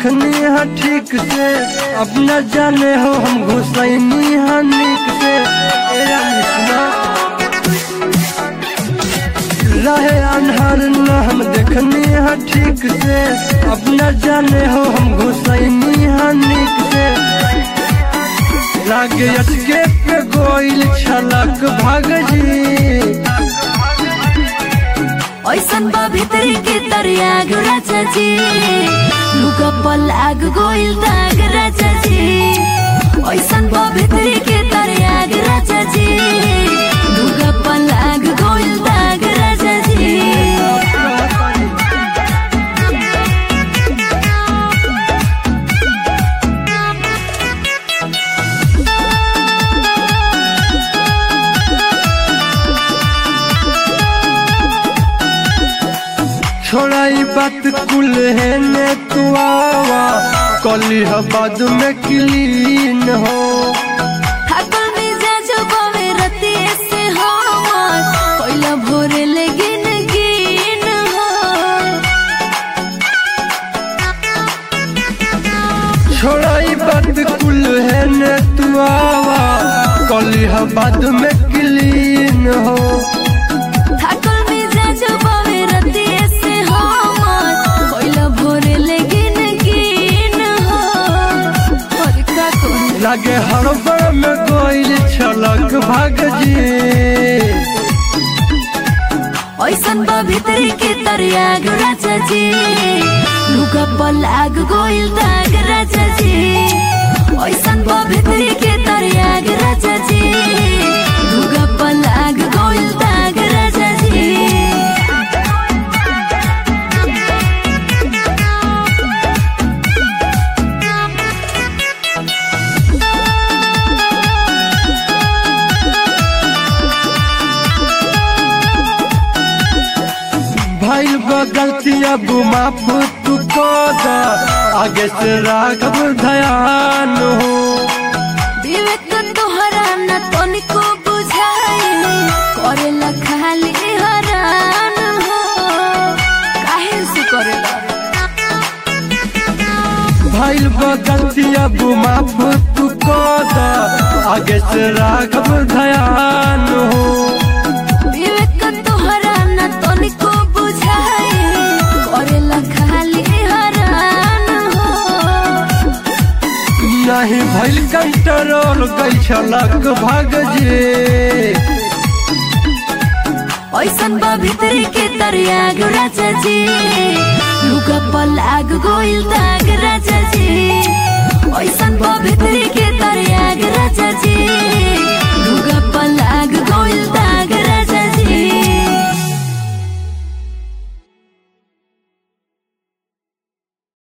देखनी है ठीक से अब न जाने हो हम घुसैनी है नीक से ए रानी सुना रहे अनहर न हम देखनी है ठीक से अब न जाने हो हम घुसैनी है नीक से लागे अटके पे गोइल छलक भाग जी ऐसन बा भितरी के तरियाग राजा जी लुका पल आग गोइल दाग राजा जी ऐसन बा भितरी के तरियाग राजा जी लुका पल आग गोइल दाग राजा जी छोड़ाई बात कुल है ने तू आवा कली बाद में क्लीन हो थाकल मिजाज बावे रतिये से हमर पहिला भोरे ले गिन गिन हो छोड़ाई बात कुल है ने तू आवा कली बाद में क्लीन हो थाकल मिजाज बावे रतिये से हमर पहिला भोरे ले गिन गिन हो और का कहूं लागे हड़बड़ में गोइल छलक भाग जी ऐसन बा भितरी के तरियाग राजा जी लुका पल आग गोइल दाग राजा जी ऐसन बा भितरी के तरियाग राजा जी लुका पल आग गोइल दाग राजा जी भाई गलती अब माफ तू कर दा आगे से राघव ध्यान हो विवेक तोहरा न तनिको बुझाए करेला खाली हरान हो काहे से करेला भाई गलती अब माफ तू कर दा आगे से राघव ध्यान हो विवेक तोहरा न तनिको बुझाए करेला खाली हरान हो नहीं भइल कंट्रोल गई छलक भाग जे ऐसन बा भितरी के तरियाग राजा जी लुका पल आग गोइल दाग राजा जी ऐसन बा भितरी के तरियाग